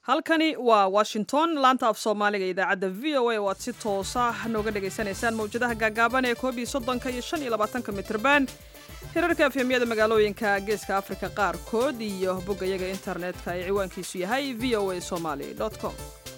halkani waa washington laanta af soomaaliga idaacadda v o a oo aad si toosa nooga dhagaysanaysaan mawjadaha gaagaaban ee koob iyo soddonka iyo shan iyo labaatanka mitrban hirarka efemyada magaalooyinka geeska afrika qaarkood iyo boggayaga internetka ee ciwaankiisu yahay v o a somaly com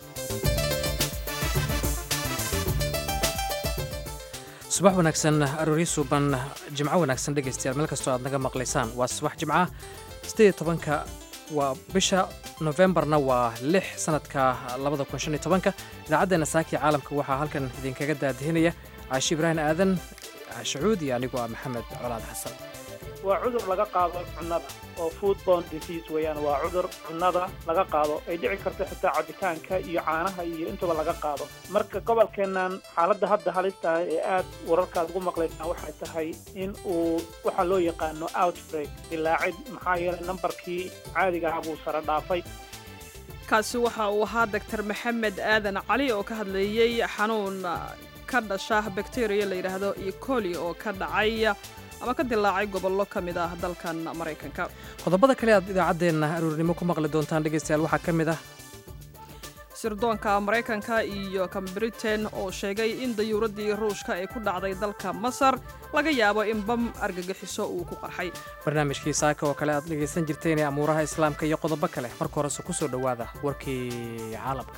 subax wanaagsan aroori suuban jimco wanaagsan dhegaystayaal meel kastoo aad naga maqlaysaan waa subax jimca siddeed tobanka waa bisha nofembarna waa lix sanadka labada kun shan iyo tobanka idaacaddeena saaki caalamka waxaa halkan idinkaga daadihinaya caashi ibraahim aadan shacuud iyo anigoo ah maxamed colaad xasan waa cudur laga qaado cunnada oo foodborne disease weeyaan waa cudur cunnada laga qaado ay dhici karto xitaa cabitaanka iyo caanaha iyo intaba laga qaado marka gobolkeennan xaaladda hadda halistaah ee aad wararkaad ugu maqlaysaan waxay tahay in uu waxaa loo yaqaano outbreak dilaacid maxaa yeelay nambarkii caadiga ahaa buu sare dhaafay kaasi waxa uu ahaa doctor maxamed aadan cali oo ka hadlayey xanuun ka dhasha bakteriya la yidhaahdo ecoli oo ka dhacay ama ka dilaacay gobollo ka mid ah dalkan maraykanka qodobada kale aad idaacaddeenna aruurnimo ku maqli doontaan dhegaystayaal waxaa ka mid ah sirdoonka maraykanka iyo kan britain oo sheegay in dayuuraddii ruushka ee ku dhacday dalka masar laga yaabo in bam argagixiso uu ku qarxay barnaamijkii saaka oo kale aad dhegaysan jirteen ee amuuraha islaamka iyo qodobo kale marka horese ku soo dhowaada warkii caalamka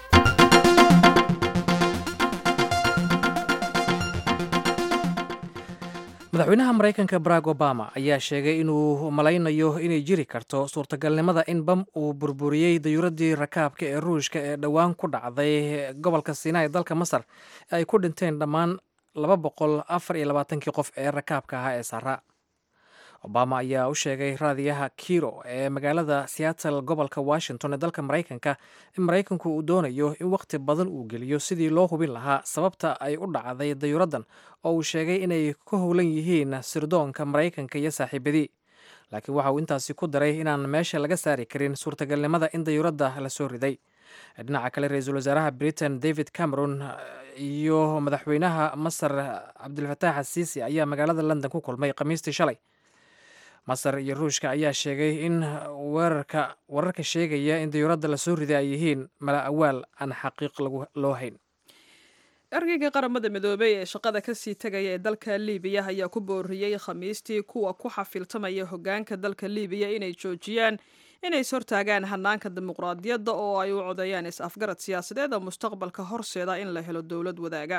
madaxweynaha maraykanka barack obama ayaa sheegay inuu malaynayo inay jiri karto suurtagalnimada in bam uu burburiyey dayuuraddii rakaabka ee ruushka ee dhowaan ku dhacday gobolka sinaa ee dalka masar ee ay ku dhinteen dhammaan laba boqol afar iyo labaatankii qof ee rakaabka ahaa ee saaraa obama ayaa u sheegay raadiyaha kiro ee magaalada seattle gobolka washington ee dalka maraykanka in maraykanku uu doonayo in wakhti badan uu geliyo sidii loo hubin lahaa sababta ay u dhacday dayuuraddan oo uu sheegay inay ka howlan yihiin sirdoonka maraykanka iyo saaxiibadii laakiin waxa uu intaasi ku daray inaan meesha laga saari karin suurtagalnimada in dayuuradda la soo riday dhinaca kale ra-iisul wasaaraha britain david cameron iyo madaxweynaha masar cabdilfataax asiisi ayaa magaalada london ku kulmay khamiistii shalay masar iyo ruushka ayaa sheegay in weerarka wararka sheegaya in dayuuradda lasoo riday ay yihiin mala awaal aan xaqiiq loo hayn ergeyga qaramada midoobey ee shaqada kasii tegaya ee dalka liibiya ayaa ku booriyey khamiistii kuwa ku xafiltamaya hogaanka dalka liibiya inay joojiyaan inay is hortaagaan hanaanka dimuqraadiyadda oo ay u codeeyaan is-afgarad siyaasadeed oo mustaqbalka horseeda in la helo dowlad wadaaga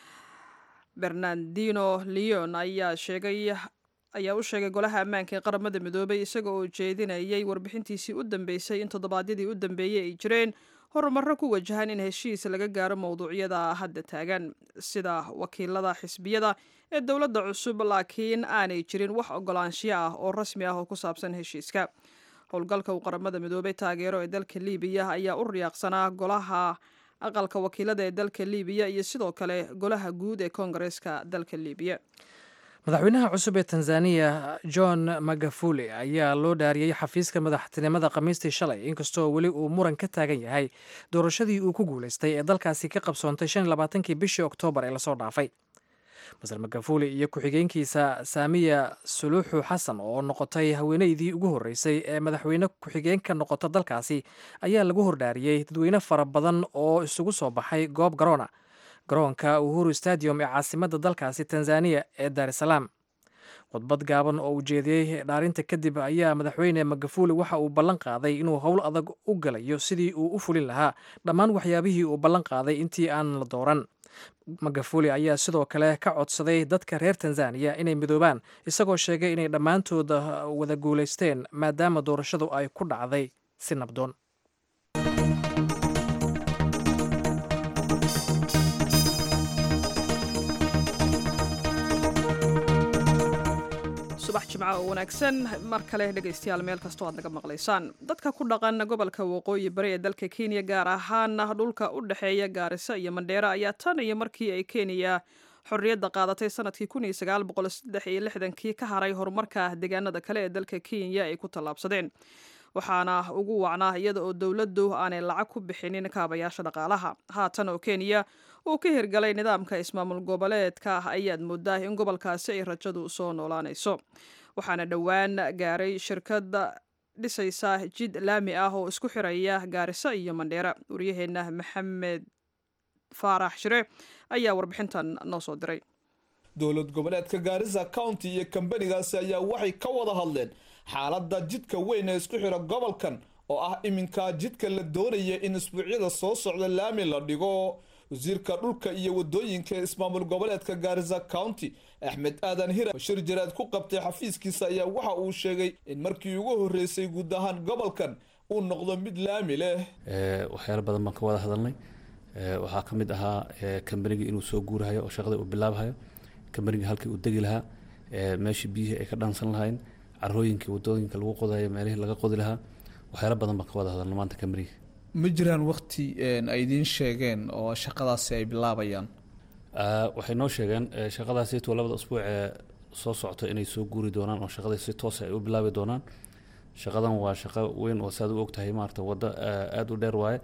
bernardino leon ayaa sheegay ayaa u sheegay golaha ammaanka ee qaramada midoobay isaga oo jeedinayay warbixintiisii u dambeysay in toddobaadyadii u dambeeyey ay jireen horumarro ku wajahan in heshiis laga gaaro mowduucyada hadda taagan sida wakiilada xisbiyada ee dowladda cusub laakiin aanay jirin wax ogolaanshiyo ah oo rasmi ah oo ku saabsan heshiiska howlgalka uu qaramada midoobay taageero ee dalka liibiya ayaa u riyaaqsanaa golaha aqalka wakiilada ee dalka liibiya iyo sidoo kale golaha guud ee koongareeska dalka liibiya madaxweynaha cusub ee tanzaniya john magafuli ayaa loo dhaariyey xafiiska madaxtinimada khamiistii shalay inkastoo weli uu muran ka taagan yahay doorashadii uu ku guulaystay ee dalkaasi ka qabsoontay shan iyo labaatankii bishii oktoobar ee lasoo dhaafay masar magafuli iyo ku-xigeenkiisa saamiya suluuxu xasan oo noqotay haweeneydii ugu horreysay ee madaxweyne ku-xigeen ka noqota dalkaasi ayaa lagu hordhaariyey dadweyne fara badan oo isugu soo baxay goob garoona garoonka uhuru stadium ee caasimadda dalkaasi tanzaniya ee daar es salaam khudbad gaaban oo uu jeediyey dhaarinta kadib ayaa madaxweyne magafuli waxa uu ballan qaaday inuu howl adag u galayo sidii uu u fulin lahaa dhammaan waxyaabihii uu ballan qaaday intii aan la dooran magafuli ayaa sidoo kale ka codsaday dadka reer tanzaniya inay midoobaan isagoo sheegay inay dhammaantooda wada guulaysteen maadaama doorashadu ay ku dhacday si nabdoon subax jimca oo wanaagsan mar kale dhegaystayaal meel kastoo aad naga maqlaysaan dadka ku dhaqan gobolka waqooyi bari ee dalka kenya gaar ahaan dhulka u dhexeeya gaariso iyo mandheera ayaa tan iyo markii ay kenya xorriyadda qaadatay sanadkii kii ka haray horumarka deegaanada kale ee dalka kenya ay ku tallaabsadeen waxaana ugu wacnaa iyada oo dowladdu aanay lacag ku bixinin kaabayaasha dhaqaalaha haatan oo kenya uu ka hirgalay nidaamka ismaamul goboleedka ah ayaad moodaa in gobolkaasi ay rajadu soo noolaanayso waxaana dhowaan gaaray shirkadda dhisaysa jid laami ah oo isku xiraya gaariso iyo mandheera waryaheena maxamed faarax shire ayaa warbixintan noo soo diray dowlad goboleedka gaarisa county iyo kambanigaasi ayaa waxay ka wada hadleen xaaladda jidka weyn ee isku xira gobolkan oo ah iminka jidka la doonaya in isbuucyada soo socda laami la dhigo wasiirka dhulka iyo wadooyinka ee ismaamul goboleedka gaarisa county axmed aadan hira bashir jaraad ku qabtay xafiiskiisa ayaa waxa uu sheegay in markii ugu horreysay guud ahaan gobolkan uu noqdo mid laami leh waxyaalo badan baan ka wada hadalnay waxaa ka mid ahaa kambanigii inuu soo guurahayo oo shaqada uu bilaabhayo kambanigii halkii uu degi lahaa meeshii biyihii ay ka dhaansan lahayn carooyinkii wadooyinka lagu qodayo meelihii laga qodi lahaa waxyaalo badan baan ka wada hadalna maanta kambanigii ma jiraan wakti ay idiin sheegeen oo shaqadaasi ay bilaabayaan waxay noo sheegeen shaqadaasito labada usbuuc ee soo socto inay soo guuri doonaan oo shaqada si toosa ay u bilaabi doonaan shaqadan waa shaqo weyn oo saad u ogtahay maarata waddo aada u dheer waaye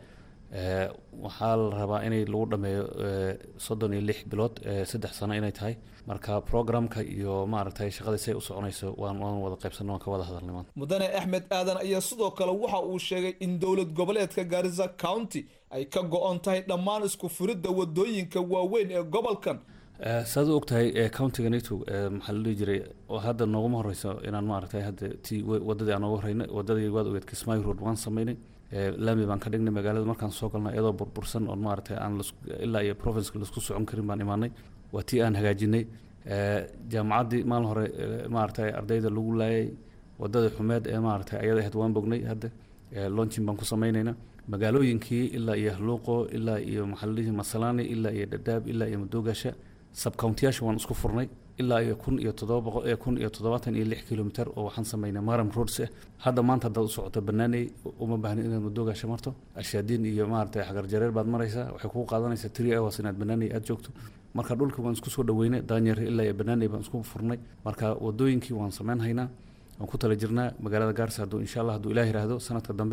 waxaa la rabaa inay lagu dhameeyo soddon iyo lix bilood saddex sano inay tahay marka programka iyo maaragtay shaqadii say u soconayso waan waan wada qaybsanno waan ka wada hadalnay maanta mudane axmed aadan ayaa sidoo kale waxa uu sheegay in dowlad goboleedka gaarisa county ay ka go-on tahay dhammaan isku furidda wadooyinka waaweyn ee gobolkan saad u ogtahay countiga nato maxaa la dhihi jiray oo hadda nooguma horeyso inaan maaragtay hadda ti wadadii aan nooga horreynay wadadii waad ogeed kismaayo road waan sameynay laami baan ka dhignay magaalada markaan soo galnay iyadoo burbursan oon maaragtay aan ilaa iyo provinceka laisku socon karin baan imaanay waa tii aan hagaajinay jaamacaddii maalin hore maaragtay ardayda lagu laayay wadadii xumeed ee maaragtay ayada ahayd waan bognay hadda launchin baan ku sameynayna magaalooyinkii ilaa iyo hluuqo ilaa iyo maxaa la dhihi masalani ilaa iyo dhadhaab ilaa iyo madoogaasha subcountiyaasha waan isku furnay ilaa iyo kun iyo toddoba boqol kun iyo toddobaatan iyo lix kilomitr oo waxaan sameynay maram roads ah hadda maanta haddaad u socoto banaaney uma baahni inaad madoogaasha marto ashaadiin iyo maaragtay xagar jareer baad maraysaa waxay kugu qaadanaysaa three hours inaad banaaney aada joogto marka dhulka waan isku soo dhaweynay daanyer ilaa iyo banaaney baan isku furnay marka wadooyinkii waan sameyn haynaa waan ku tala jirnaa magaalada gaarsa hadduu insha allah hadduu ilaah yiraahdo sanadka dambe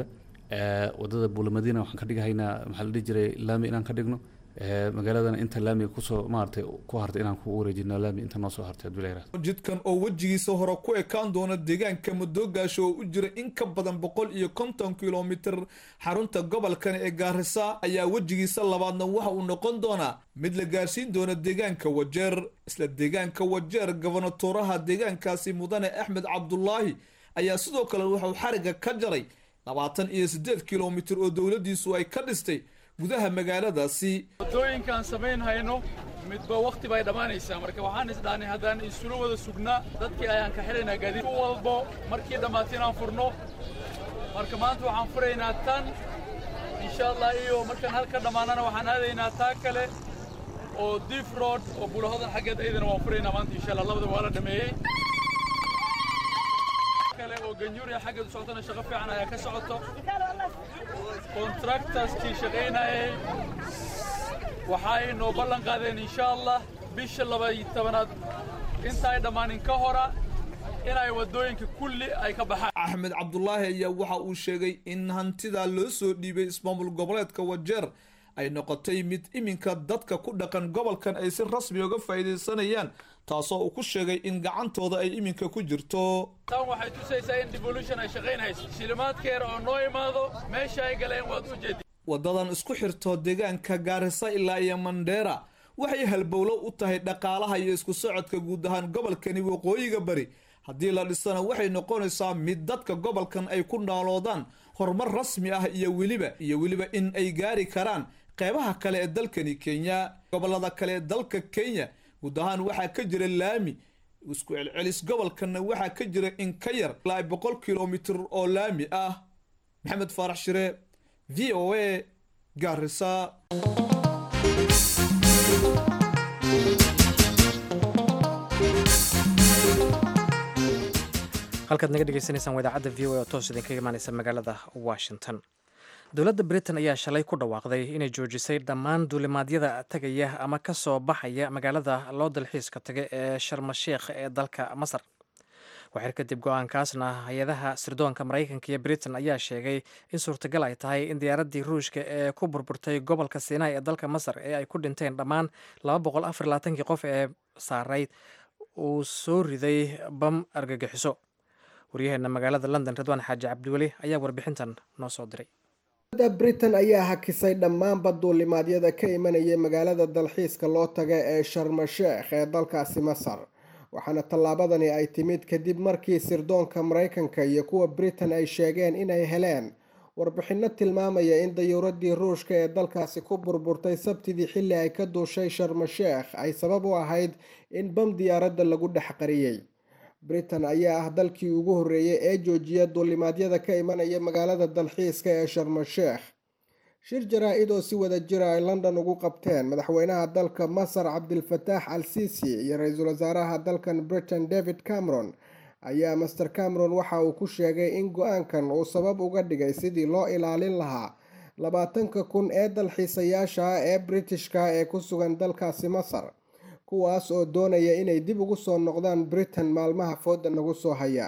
wadada buulamadiina waxaan ka dhigahaynaa maxaa la dhihi jiray laami inaan ka dhigno magaaladana inta laamiga kusoo maaragtay ku hartay inaan ku wareejino laami inta noo soo hartay hadduu ilaah yiraahdo jidkan oo wejigiisa hore ku ekaan doona deegaanka madoogaasho oo u jira in ka badan boqol iyo konton kilomitir xarunta gobolkan ee gaarisa ayaa wejigiisa labaadna waxa uu noqon doonaa mid la gaarsiin doona deegaanka wajeer isla deegaanka wajeer gobonatoraha deegaankaasi mudane axmed cabdulaahi ayaa sidoo kale wuxuu xariga ka jaray labaatan iyo siddeed kilomitir oo dowladdiisu ay ka dhistay gudaha magaaladaasi wadooyinkaan samayn hayno midba wakhti bay dhammaanaysaa marka waxaan isdhahnay haddaan isula wada sugnaa dadkii ayaan ka xidhaynaa gaadiid u walbo markii dhammaata inaan furno marka maanta waxaan furaynaa tan insha allah iyo markaan halka dhammaanana waxaan aadaynaa taa kale oo diif road oo bulahodan xaggeed aydana waan furaynaa maanta insha allah labada waa la dhameeyey kale oo ganjuuriya xaggeed u socotana shaqo fiican ayaa ka socoto contractorskii shaqaynayay waxay noo ballan qaadeen insha allah bisha labaiyo tobanaad inta ay dhammaanin ka hora inay waddooyinka kulli ay ka baxaan axmed cabdulaahi ayaa waxa uu sheegay in hantidaa loo soo dhiibay ismaamul goboleedka wajeer ay noqotay mid iminka dadka ku dhaqan gobolkan ay si rasmi uga faa'iidaysanayaan taasoo uu ku sheegay in gacantooda ay iminka ku jirto tan waxay tusaysaa in devolution ay shaqaynayso shilimaadkeena oo noo imaado meesha ay galeen waad u jeedi waddadan isku xirto deegaanka gaarisa ilaa iyo mandheera waxay halbowlo u tahay dhaqaalaha iyo isku socodka guud ahaan gobolkani waqooyiga bari haddii la dhisana waxay noqonaysaa mid dadka gobolkan ay ku naaloodaan horumar rasmi ah iyo weliba iyo weliba in ay gaari karaan qeybaha kale ee dalkani kenya gobolada kale ee dalka kenya guud ahaan waxaa ka jira laami isku celcelis gobolkanna waxaa ka jira in ka yar ilaa boqol kilomitir oo laami ah maxamed faarax shire v o a gaarisa halkaad naga dhegeysanaysaan wadaacadda v o a oo toos idinkaga imaaneysa magaalada washington dowladda britain ayaa shalay ku dhawaaqday inay joojisay dhammaan duulimaadyada tegaya ama ka soo baxaya magaalada loo dalxiiska taga ee sharmasheikh ee dalka masar waxir kadib go-aankaasna hay-adaha sirdoonka maraykanka iyo britain ayaa sheegay in suurtagal ay tahay in diyaaraddii ruushka ee ku burburtay gobolka sinai ee dalka masar ee ay ku dhinteen dhammaan kii qof ee saarayd uu soo riday bam argagixiso waryaheena magaalada london ridwaan xaaji cabdiweli ayaa warbixintan noo soo diray britain ayaa hakisay dhammaanba duulimaadyada ka imanaya magaalada dalxiiska loo taga ee sharma sheekh ee dalkaasi masar waxaana tallaabadani ay timid kadib markii sirdoonka maraykanka iyo kuwa britain ay sheegeen inay heleen warbixinno tilmaamaya in dayuuradii ruushka ee dalkaasi ku burburtay sabtidii xilli ay ka duushay sharma sheekh ay sabab u ahayd in bam diyaaradda lagu dhex qariyey britain ayaa ah dalkii ugu horreeyay ee joojiya duulimaadyada ka imanaya magaalada dalxiiska ee sharma sheekh shir jaraa-id oo si wada jira ay london ugu qabteen madaxweynaha dalka masar cabdilfataax al sisi iyo ra-iisul wasaaraha dalkan britain david cameron ayaa master cameron waxa uu ku sheegay in go-aankan uu sabab uga dhigay sidii loo ilaalin lahaa labaatanka kun ee dalxiisayaasha ee britishka ee ku sugan dalkaasi masar kuwaas oo doonaya inay dib ugu soo noqdaan britain maalmaha fooda nagu soo haya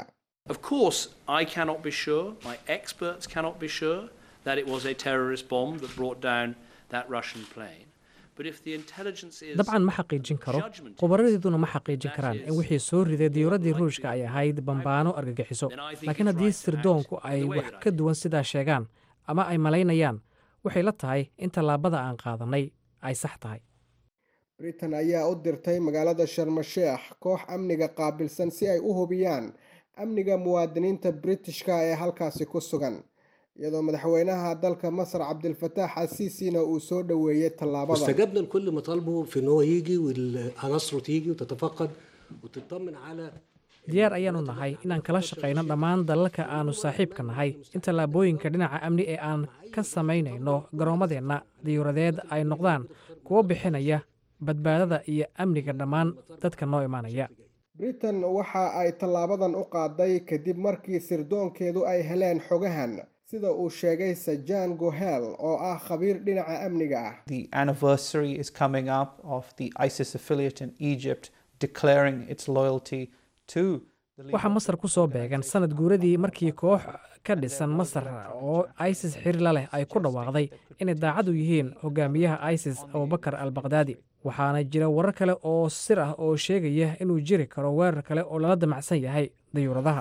dabcan ma xaqiijin karo khubaradeeduna ma xaqiijin karaan in wixii soo riday diyuuraddii ruushka ay ahayd bambaano argagixiso laakiin haddii sirdoonku ay wax ka duwan sidaa sheegaan ama ay malaynayaan waxay la tahay in tallaabada aan qaadanay ay sax tahay britain ayaa u dirtay magaalada sharma sheekh koox amniga qaabilsan si ay u hubiyaan amniga muwaadiniinta britishka ee halkaasi ku sugan iyadoo madaxweynaha dalka masar cabdilfataax asiisina uu soo dhoweeyey tallaabada واستجبنا لكل مطالبه في ان هو يجي وعناصره تيجي وتتفقد وتطمن على diyaar ayaanu nahay inaan kala shaqayno dhammaan dalalka aanu saaxiibka nahay in tallaabooyinka dhinaca amni ee aan ka samaynayno garoommadeenna diyuuradeed ay noqdaan kuwo bixinaya badbaadada iyo amniga dhammaan dadka noo imaanaya britain waxa ay tallaabadan u qaaday kadib markii sirdoonkeedu ay heleen xogahan sida uu sheegay sajan gohel oo ah khabiir dhinaca amniga ah The anniversary is coming up of the ISIS affiliate in Egypt declaring its loyalty to the leader waxaa masar ku soo beegan sanad guuradii markii koox ka dhisan masar oo isis xiriir la leh ay ku dhawaaqday inay daacad u yihiin hogaamiyaha isis abubakar al bakdaadi waxaana jira warar kale oo sir ah oo sheegaya inuu jiri karo weerar kale oo lala damacsan yahay dayuuradaha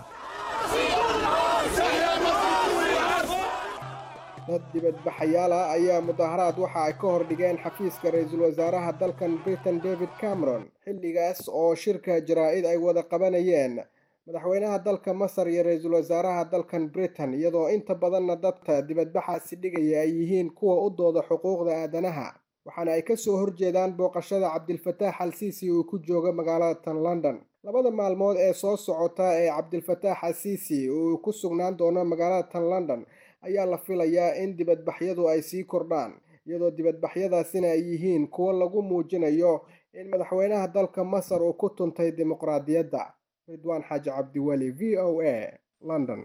dad dibadbaxayaal ah ayaa mudaharaad waxa ay ka hordhigeen xafiiska ra-iisul wasaaraha dalkan britain david cameron xilligaas oo shirka jaraa-id ay wada qabanayeen madaxweynaha dalka masar iyo ra-iisul wasaaraha dalkan britain iyadoo inta badanna dadka dibadbaxaasi dhigaya ay yihiin kuwa u dooda xuquuqda aadanaha waxaana ay kasoo horjeedaan booqashada cabdilfataax al siisi uu ku joogo magaalada tan london labada maalmood ee soo socota ee cabdilfataax al siisi uu ku sugnaan doono magaalada tan london ayaa la filayaa in dibadbaxyadu ay sii kordhaan iyadoo dibadbaxyadaasina ay yihiin kuwo lagu muujinayo in madaxweynaha dalka masar uu ku tuntay dimuqraadiyadda ridwaan xaaji cabdiweli v o a london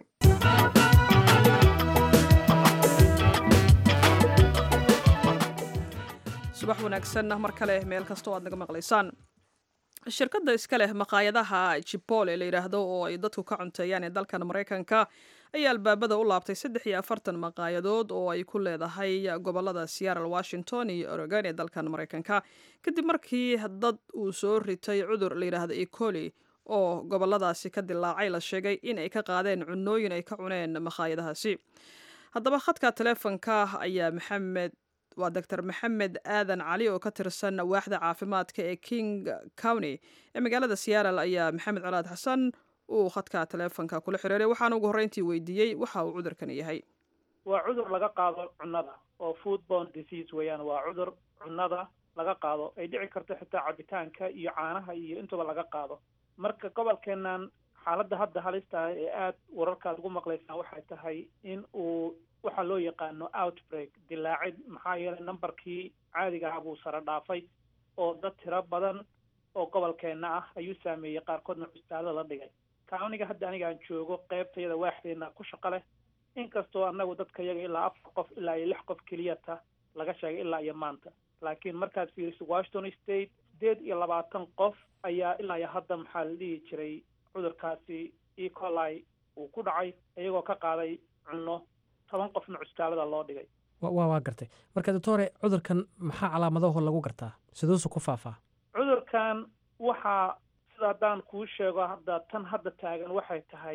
subax wanaagsan mar kale meel kastoo aad naga maqlaysaan shirkadda iska leh maqaayadaha jibole la yidhaahdo oo ay dadku ka cunteeyaan ee dalkan maraykanka ayaa albaabada u laabtay saddex iyo afartan maqaayadood oo ay ku leedahay gobolada seattle washington iyo oregon ee dalkan maraykanka kadib markii dad uu soo ritay cudur la yidhaahdo ecoli oo goboladaasi ka dilaacay la sheegay in ay ka qaadeen cunooyin ay ka cuneen maqaayadahaasi haddaba khadka teleefonka ayaa maxamed waa doctor maxamed aadan cali oo ka tirsan waaxda caafimaadka ee king county ee magaalada seattle ayaa maxamed colaad xasan uu khadka teleefonka kula xiriiray waxaana ugu horreyntii weydiiyey waxa uu cudurkani yahay waa cudur laga qaado cunnada oo foodborne disease weeyaan waa cudur cunnada laga qaado ay dhici karto xitaa cabitaanka iyo caanaha iyo intuba laga qaado marka gobolkeenan xaaladda hadda halista ah ee aada wararkaad ugu maqlaysaan waxay tahay in uu waxaa loo yaqaano outbreak dilaacid maxaa yeelay numberkii caadiga ah buu sare dhaafay oo dad tiro badan oo gobolkeenna ah ayuu saameeyey qaarkoodna cusbitaalo la dhigay countiga hadda aniga aan joogo qeybtayada waaxdeena ku shaqo leh inkastoo annagu dadka yaga ilaa afar qof ilaa iyo lix qof keliyata laga sheegay ilaa iyo maanta laakiin markaad fiiriso washington state sideed iyo labaatan qof ayaa ilaa iyo hadda maxaa la dhihi jiray cudurkaasi ecolai uu ku dhacay iyagoo ka qaaday cunno toban qofna cusbitaalada loo dhigay wa waa gartay marka doctore cudurkan maxaa calaamadaho lagu gartaa siduusu ku faafaa cudurkan waxaa sida haddaan kuu sheego hadda tan hadda taagan waxay tahay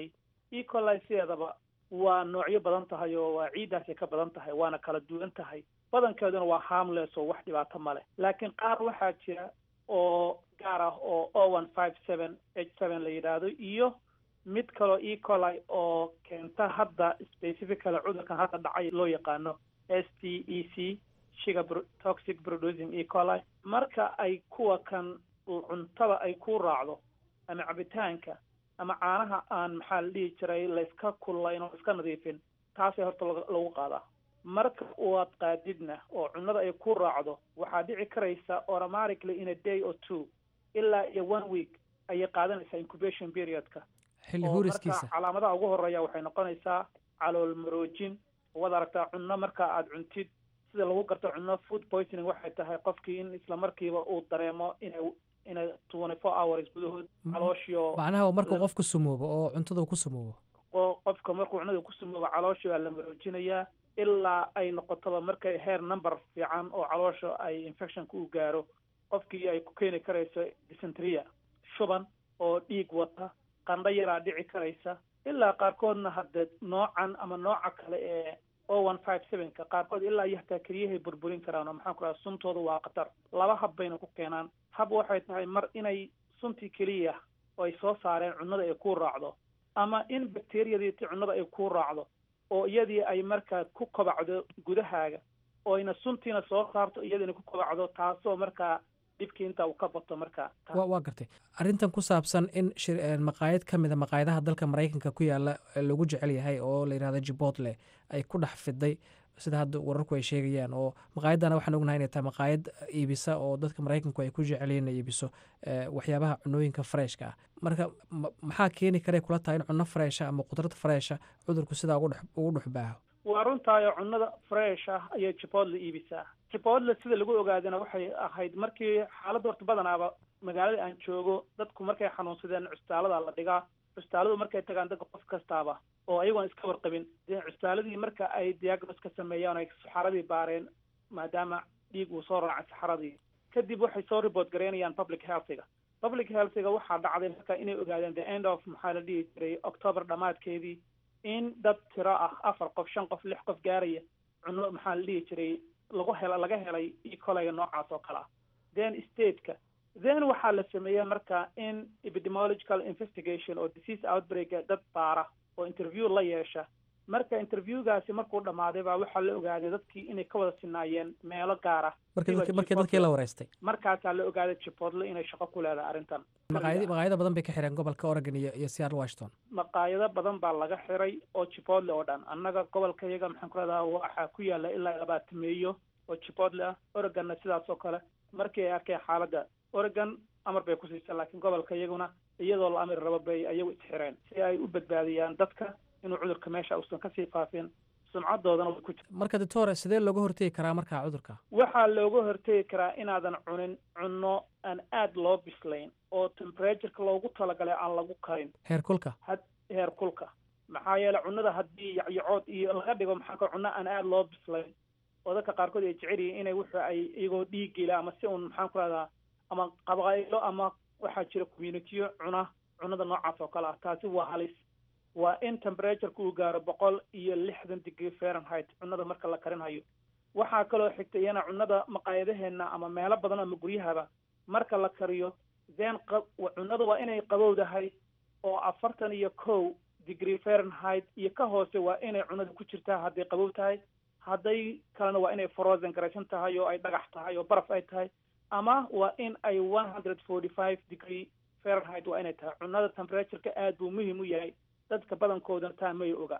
ecolai sideedaba waa noocyo badan tahay oo waa ciiddaasay ka badan tahay waana kala duwan tahay badankeeduna waa harmless oo wax dhibaato ma leh laakiin qaar waxaa jira oo gaar ah oo o one five seven h seven la yidhaahdo iyo mid kaloo ecolai oo keenta hadda specifically cudurkan hadda dhacay loo yaqaano s t e c shiga toxic producing ecolai marka ay kuwa kan cuntada ay ku raacdo ama cabitaanka ama caanaha aan maxaa la dhihi jiray layska kullayn oo iska nadiifin taasay horta lagu qaadaa marka uad qaadidna oo cunnada ay ku raacdo waxaa dhici karaysa automatically in a day or two ilaa iyo one week ayay qaadanaysaa incubation periodka xilli oo huuriskiisa marka calaamadaha ugu horeeya waxay noqonaysaa calool maroojin waad aragtaa cunno marka aad cuntid sida lagu garto cunno food poisoning waxay tahay qofkii in isla markiiba uu dareemo inay inay twenty four hours gudahood calooshio macnaha markuu qofku sumoobo oo cuntada uu ku sumoobo oo qofka markuu cunada ku sumoobo calooshii waa la maroojinayaa ilaa ay noqotoba markay heer number fiican oo caloosha ay infectionka u gaaro qofkii ay ku keeni karayso dysenteria shuban oo dhiig wata qandho yaraa dhici karaysa ilaa qaarkoodna hadde noocan ama nooca kale ee o one five sevenka qaarkood ilaa iyo hataa keliyahay burburin karaan oo maxaan ku raha suntooda waa khatar laba hab bayna ku keenaan hab waxay tahay mar inay suntii keliya oo ay soo saareen cunnada ay ku raacdo ama in bacteriyadii ti cunnada ay ku raacdo oo iyadii ay markaa ku kobacdo gudahaaga oo ayna suntiina soo saarto iyadiina ku kobacdo taasoo markaa dhibkii intaa uu ka bato markaa wa waa gartay arrintan ku saabsan in shir maqaayad ka mid a maqaayadaha dalka maraykanka ku yaala lagu jecel yahay oo la yidhahdo jibotle ay ku dhex fiday sida hadda wararku ay sheegayaan oo maqaayaddana waxaan ognahay inay tahay maqaayad iibisa oo dadka maraykanku ay ku jecelyiin inay iibiso waxyaabaha cunooyinka freshka ah marka maxaa keeni kara kula tahay in cunno fresha ama qudrad fresha cudurku sidaa ugu dhex baaho waa runtaayo cunnada fresh ah ayay jibotle iibisaa jibotle sida lagu ogaadana waxay ahayd markii xaaladda horta badanaaba magaalada aan joogo dadku markay xanuunsadeen custaalada la dhigaa custaaladu markay tagaan dadka qof kastaaba oo ayagoon iska warqabin dee custaaladii marka ay diagnos ka sameeyaan ay saxaradii baareen maadaama dhiig uu soo raacay saxaradii kadib waxay soo report garaynayaan public healthiga public healthiga waxaa dhacday marka inay ogaadeen the end of maxaa la dhihi jiray october dhammaadkeedii in dad tiro ah afar qof shan qof lix qof gaaraya cunno maxaa la dhihi jiray lagu hela laga helay ecolaya noocaas oo kale ah then stateka then waxaa la sameeyey marka in epidemiological investigation oo disease outbreaka dad baara oo interview la yeesha marka interviewgaasi markuu dhammaaday baa waxaa la ogaaday dadkii inay ka wada sinaayeen meelo gaar ah markii dadkii la wareystay markaasaa la ogaaday jibotle inay shaqo ku leedahay arrintan maqaayad maqaayado badan bay ka xireen gobolka oregon iyo iyo seattle washington maqaayado badan baa laga xiray oo jibotle oo dhan annaga gobolka iyaga maxaan ku leedaha waxaa ku yaala ilaa labaatameeyo oo jibotle ah oregonna sidaas oo kale markii ay arkeen xaaladda oregon amar bay ku siisa laakiin gobolka iyaguna iyadoo la amri rabo bay ayagu isxireen si ay u badbaadiyaan dadka inuu cudurka meesha uusan kasii faafin sumcadoodana way ku jirta marka doctore sidee looga hortegi karaa markaa cudurka waxaa looga hortegi karaa inaadan cunin cunno aan aada loo bislayn oo temperatureka loogu talagalay aan lagu karin heer kulka had heer kulka maxaa yeele cunnada haddii yacyacood iyo laga dhigo maxaa ka cunno aan aada loo bislayn oo dadka qaarkood ay jecel yihiin inay wuxu ay iyagoo dhiigila ama si un maxaan ku rahdaa ama qabaaylo ama waxaa jira communitiyo cuna cunnada noocaas oo kale ah taasi waa halis waa in temperatureka uu gaaro boqol iyo lixdan degree fahrenheit cunnada marka la karinhayo waxaa kaloo xigta iyana cunnada maqaayadaheena ama meelo badan ama guryahaba marka la kariyo then cunnada waa inay qabowdahay oo afartan iyo kow degree fahrenheit iyo ka hoose waa inay cunnada ku jirtaa hadday qabow tahay hadday kalena waa inay frozen garaysan tahay oo ay dhagax tahay oo baraf ay tahay ama waa in ay one hundred forty five degree fahrenheit waa inay tahay cunnada temperatureka aada buu muhiim u yahay dadka badankooda taa may oga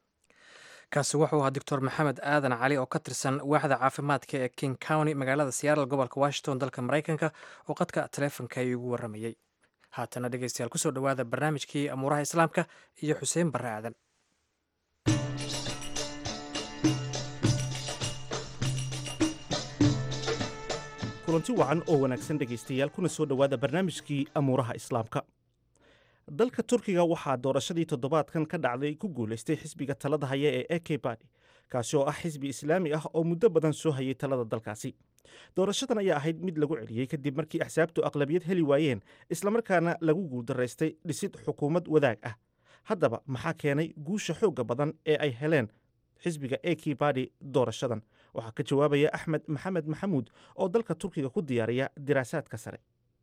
kaasi wuxuu ahaa doctor maxamed aadan cali oo ka tirsan waaxda caafimaadka ee king county magaalada seattle gobolka washington dalka maraykanka oo qadka taleefonka ay ugu warramayey haatana dhegeystayaal kusoo dhowaada barnaamijkii amuuraha islaamka iyo xuseen barre aadan kulanti wacan oo wanaagsan dhegaystayaal kuna soo dhowaada barnaamijkii amuuraha islaamka dalka turkiga waxaa doorashadii toddobaadkan ka dhacday ku guulaystay xisbiga talada haya ee eke badi kaasi oo ah xisbi islaami ah oo muddo badan soo hayay talada dalkaasi doorashadan ayaa ahayd mid lagu celiyey kadib markii axsaabtu aqlabiyad heli waayeen islamarkaana lagu guuldaraystay dhisid xukuumad wadaag ah haddaba maxaa keenay guusha xoogga badan ee ay heleen xisbiga eki badi doorashadan waxaa ka jawaabaya axmed maxamed maxamuud oo dalka turkiga ku diyaariya diraasaadka sare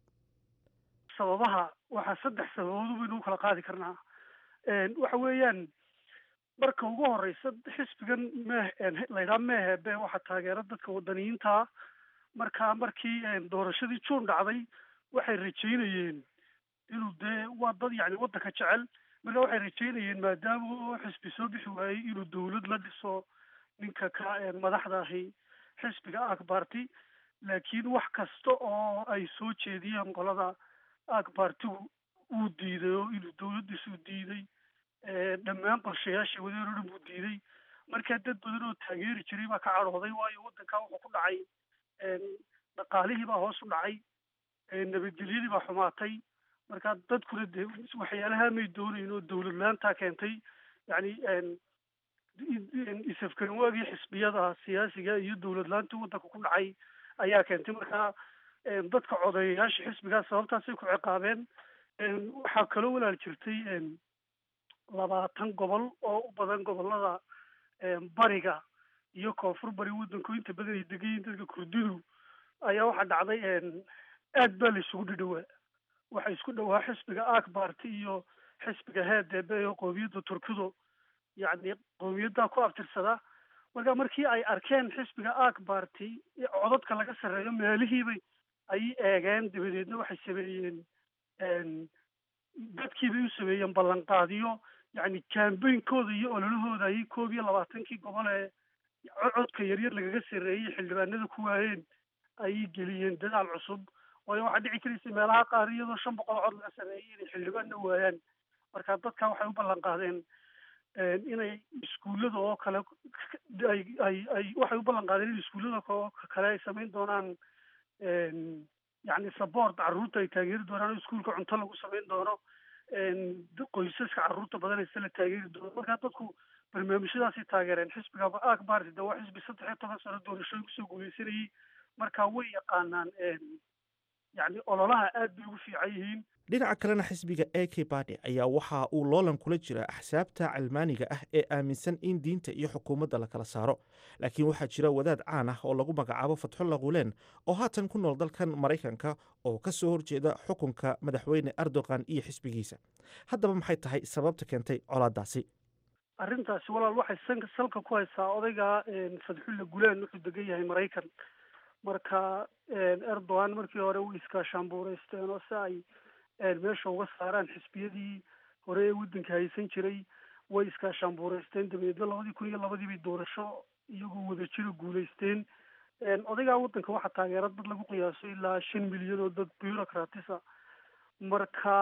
sababaha waxaa saddex sababood baynu u kala qaadi karnaa waxa weeyaan marka ugu horeysa xisbigan meh laydhaha meehebe waxaa taageera dadka wadaniyiintaa marka markii doorashadii juun dhacday waxay rajeynayeen inuu dee waa dad yani waddanka jecel marka waxay rajeynayeen maadaama oo xisbi soo bixi waayey inuu dawlad la dhiso ninka ka madaxda ahi xisbiga akbarti laakiin wax kasta oo ay soo jeediyeen qolada akbartigu uu diiday oo inuu dawladdiisuu diiday dhammaan qorshayaashii wadeen oo dhan buu diiday marka dad badan oo taageeri jiray baa ka cadhooday waayo waddanka wuxuu ku dhacay dhaqaalihii baa hoos u dhacay nabadgelyadii baa xumaatay marka dadkuna dee waxyaalaha may doonayn oo dawlad la-aantaa keentay yani isafgaran waagii xisbiyada siyaasiga iyo dawlad la-aantii waddanka ku dhacay ayaa keentay marka dadka codeeyayaasha xisbigaas sababtaasay ku ciqaabeen waxaa kaloo walaal jirtay labaatan gobol oo u badan gobolada bariga iyo koonfur bari waddanku inta badan ay degan yihiin dadka kurdidu ayaa waxaa dhacday aad baa la isugu dhidhowaa waxaa isku dhowaa xisbiga akbarti iyo xisbiga heedebe oo qoomiyadda turkidu yacni qoomiyaddaa ku abtirsada marka markii ay arkeen xisbiga akbarti codadka laga sarreeyo meelihiibay ayay eegeen dabadeedna waxay sameeyeen dadkiibay u sameeyeen ballanqaadiyo yacni campainkooda iyo ololahooda ayay koob iyo labaatankii gobol ee codka yaryar lagaga sarreeyey xildhibaanada ku waayeen ayay geliyeen dadaal cusub waayo waxaa dhici karaysa meelaha qaar iyadoo shan boqol cod laga sarreeyay inay xildhibaanna waayaan marka dadka waxay u ballan qaadeen inay iskuullada oo kale ay ay ay waxay u ballan qaadeen in iskuullada oo kale ay samayn doonaan yacni support carruurta ay taageeri doonaan oo iskuulka cunto lagu samayn doono qoysaska carruurta badanaysa la taageeri doono marka dadku barnaamijyadaasay taageereen xisbiga akbarti de waa xisbi saddex iyo toban sano doorashooyin kusoo guuleysanayay marka way yaqaanaan yacni ololaha aad bay ugu fiican yihiin dhinaca kalena xisbiga a k badi ayaa waxa uu loolan kula jira axsaabta calmaaniga ah ee aaminsan in diinta iyo xukuumadda la kala saaro laakiin waxaa jira wadaad caan ah oo lagu magacaabo fatxulla guleen oo haatan ku nool dalkan maraykanka oo ka soo horjeeda xukunka madaxweyne erdogan iyo xisbigiisa haddaba maxay tahay sababta keentay colaadaasi arrintaasi walaal waxay sanka salka ku haysaa odayga fadxulla guleen wuxuu degan yahay maraykan marka erdogan markii hore way iskaashaanbuureysteen oo si ay meesha uga saaraan xisbiyadii hore ee waddanka haysan jiray way iskaashaanbuureysteen dabadeedna labadii kun iyo labadii bay doorasho iyagoo wadajira guuleysteen odaygaa waddanka waxaa taageera dad lagu qiyaaso ilaa shan milyan oo dad bureaucratisa marka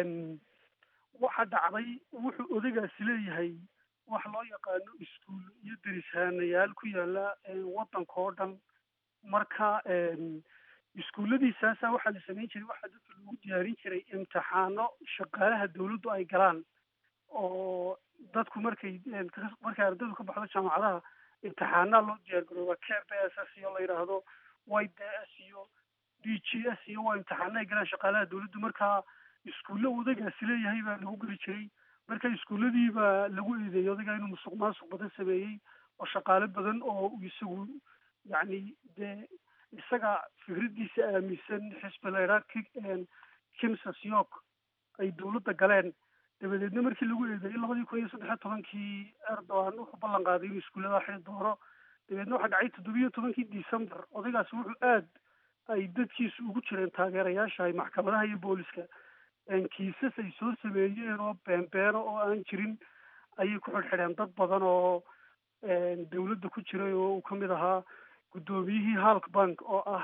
waxa dhacday wuxuu odaygaasi leeyahay wax loo yaqaano iskuul iyo derishaanayaal ku yaala waddanka oo dhan marka iskuulladiisaasa waxaa la samayn jiray waxaa dadka lagu diyaarin jiray imtixaano shaqaalaha dawladdu ay galaan oo dadku markay markay ardaydu ka baxdo jaamacadaha imtixaanaa loo diyaar garooba k b s s iyo la yidhaahdo y d s iyo d g s iyo waa imtixaano ay galaan shaqaalaha dawladdu marka iskuulle odagaasi leeyahay baa lagu geli jiray marka iskuulladii baa lagu eedeeyey odagaa inuu musuq maasuq badan sameeyey oo shaqaale badan oo isagu yacni dee isaga fikraddiisa aaminsan xisbi laydhaa kimsas york ay dawladda galeen dabadeedna markii lagu eedeeyey labadii kun iyo saddex iyo tobankii erdogan wuxuu ballan qaaday inuu iskuullada xiri doono dabeedna waxaa dhacay toddobiyo tobankii december odaygaasi wuxuu aad ay dadkiisu ugu jireen taageerayaasha ay maxkamadaha iyo booliska kiisas ay soo sameeyeen oo beenbeeno oo aan jirin ayay ku xidhxidheen dad badan oo dawladda ku jiray oo uu kamid ahaa guddoomiyihii halk bank oo ah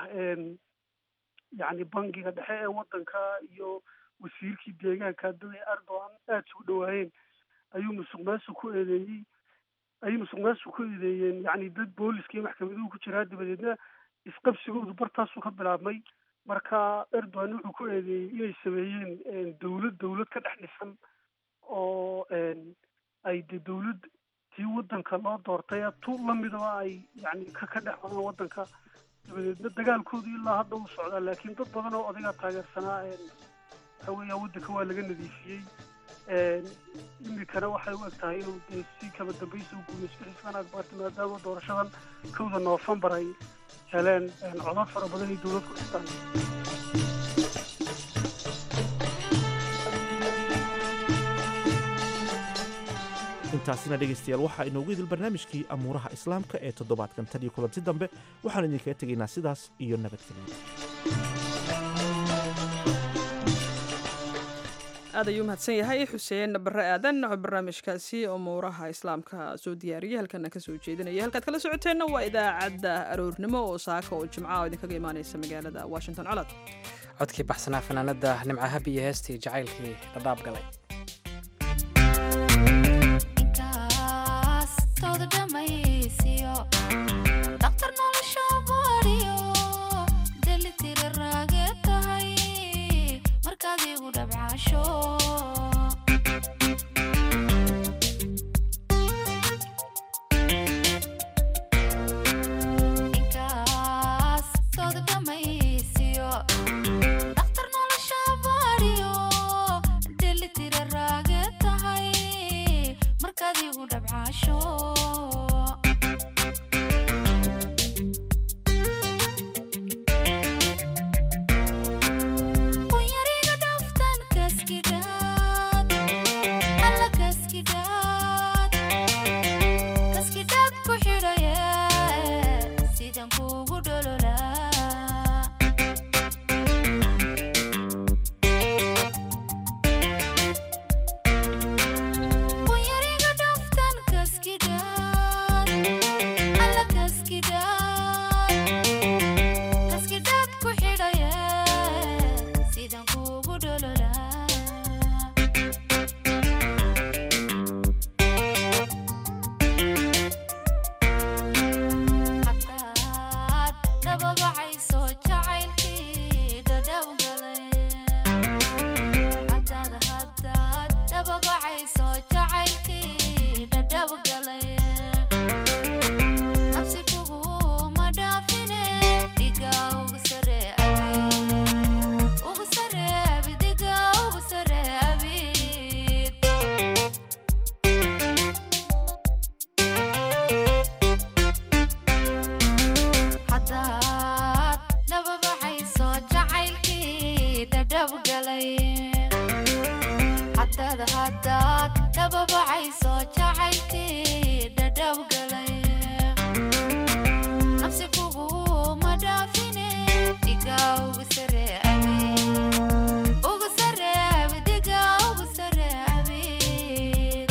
yacni bangiga dhexe ee waddanka iyo wasiirkii deegaanka dad ay erdogan aada isugu dhawaayeen ayuu musuq maasuq ku eedeeyey ayay musuq maasuq ku eedeeyeen yacni dad booliska iyo maxkamaduhu ku jiraa dabadeedna isqabsigoodu bartaasuu ka bilaabmay marka erdogan wuxuu ku eedeeyey inay sameeyeen dawlad dawlad ka dhex dhisan oo ay de dawlad tii waddanka loo doortay tu lamidaba ay yani ka ka dhex wadaan waddanka dabadeedna dagaalkoodu ilaa hadda uu socdaa laakiin dad badan oo odagaa taageersanaa waxa weeya waddanka waa laga nadiifiyey imikana waxay u eg tahay inuu dee si kaba dambaysa u guuleysto xiskan akbaarti maadaama doorashadan kowda noofembar ay heleen codad fara badan iyo dowlad ku dhistaan intaasina dhegaystayaal waxaa inoogu idil barnaamijkii amuuraha islaamka ee toddobaadkan tan iyo kulanti dambe waxaan idinkaga tegaynaa sidaas iyo nabadgelyo aad ayuu mahadsan yahay xuseen bare aadan oo barnaamijkaasi umuuraha islaamka soo diyaariyay halkana kasoo jeedinaya halkaad kala socoteenna waa idaacadda aroornimo oo saaka oo jimca oo idinkaga imaaneysa magaalada washington colod codkii baxsanaa fanaanada nimca habi iyo heestii jacaylkii dhadhaab galay dhaqtar nolosha baadiyo delitiri raage tahay markaad igu dhabcaasho inkaas tooda dhamaysiyo dhaqtar nolosha baadiyo delitiri raage tahay markaad igu dhabcaasho Kunyariga dhaftan kaskidhaad alla kaskidhaad kaskidhaad ku xidhaye sidan kugu dhololaa Kunyariga dhaftan kaskidhaad alla kaskidhaad kaskidhaad ku xidhaye sidan kugu dhololaa hadaad dababacayso jacaylkii dhadhaw galay hadaad hadaad dababacayso jacaylkii dhadhaw galay nafsi kuguma dhaafine dhiga ugu sare abid ugu sare abid dhiga ugu sare abid hadaad dababacayso jacaylkii dhadhab galay hadaad hadaad dababacayso jacaylkii dhadhab galay nafsi kuguma dhaafine dhiga ugu sare abid ugu sare abid dhiga ugu sare abid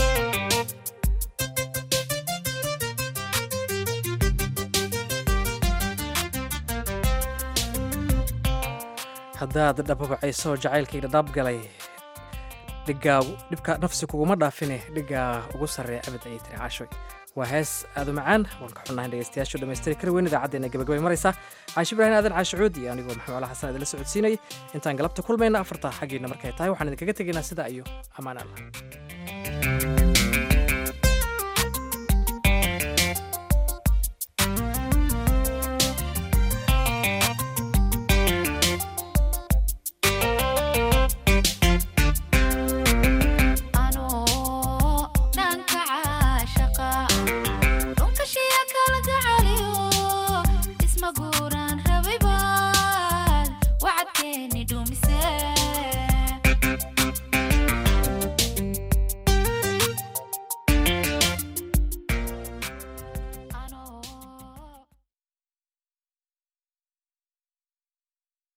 haddaad dhababacayso jacaylkii dhadhaab galay dhigaa dhibka nafsi kuguma dhaafine dhigaa ugu sarreeya abid ayay tiri caashoy waa hees aad u macaan waan ka xunnahay dhegeystayaashu dhammaystiri kari weyn idaacaddeenna gabagabay maraysaa caashi ibraahim aadan caashicuud iyo anigoo maxamed ala xasan idinla socodsiinayay intaan galabta kulmayna afarta xaggiina markay tahay waxaan idinkaga tegaynaa sidaa iyo ammaan allah anoo dhanka caashaqa dhunkashiya kala gacaliyo isma guuraan rabay baad wacadkeeni dhumise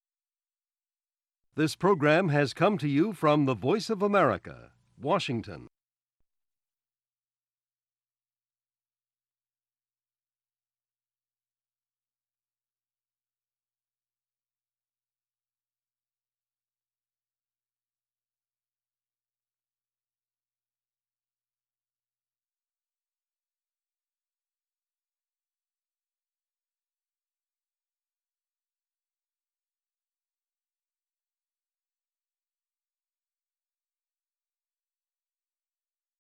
This program has come to you from the Voice of America, Washington.